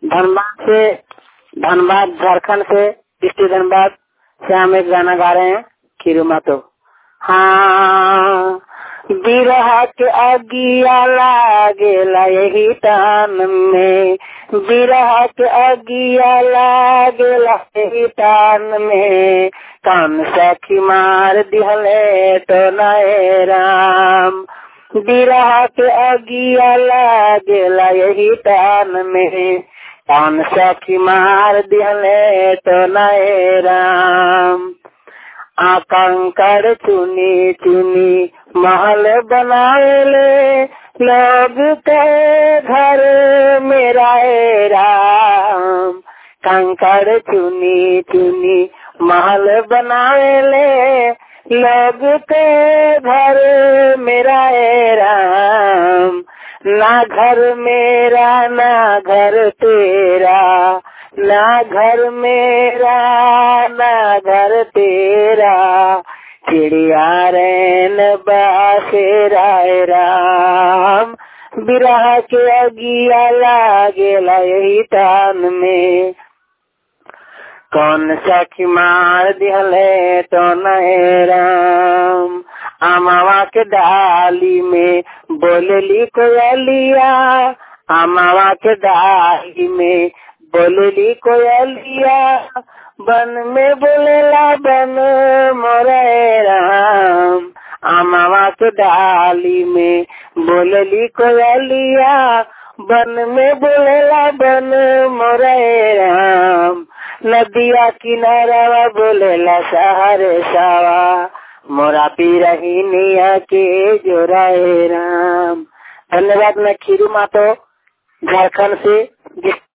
धनबाद से धनबाद झारखंड से डिस्ट्रिक्ट धनबाद से हम एक गाना गा रहे हैं खीरू मातो हाँ बिरहा के अगिया लागेला यही तान में बिरहा के अगिया लागेला यही तान में कान सखी मार दिहले तो नए राम बिरहा के अगिया लागेला यही तान में कान सखी मार दिहले तो नए राम आकंकर चुनी चुनी महल बनाएले लोग के घर मेरा राम कंकर चुनी चुनी महल बनाएले लोग के घर मेरा राम ना घर मेरा ना घर तेरा ना घर मेरा ना घर तेरा चिड़िया रैन बासे राय राम बिरह के अगिया लागेला यही तान में कौन सखी मार दिहले तो नए राम अमावा के डाली में बोलली कोयलिया अमावा के डाली में बोलली कोयलिया बन में बोलेला बन मोरे राम अमावा के डाली में बोलली कोयलिया बन में बोलेला बन मोरे राम नदिया किनारा बोलेला सहारे सावा मोरा पी रही निया के जोराए राम धन्यवाद मैं खीरू मातो झारखंड से जिस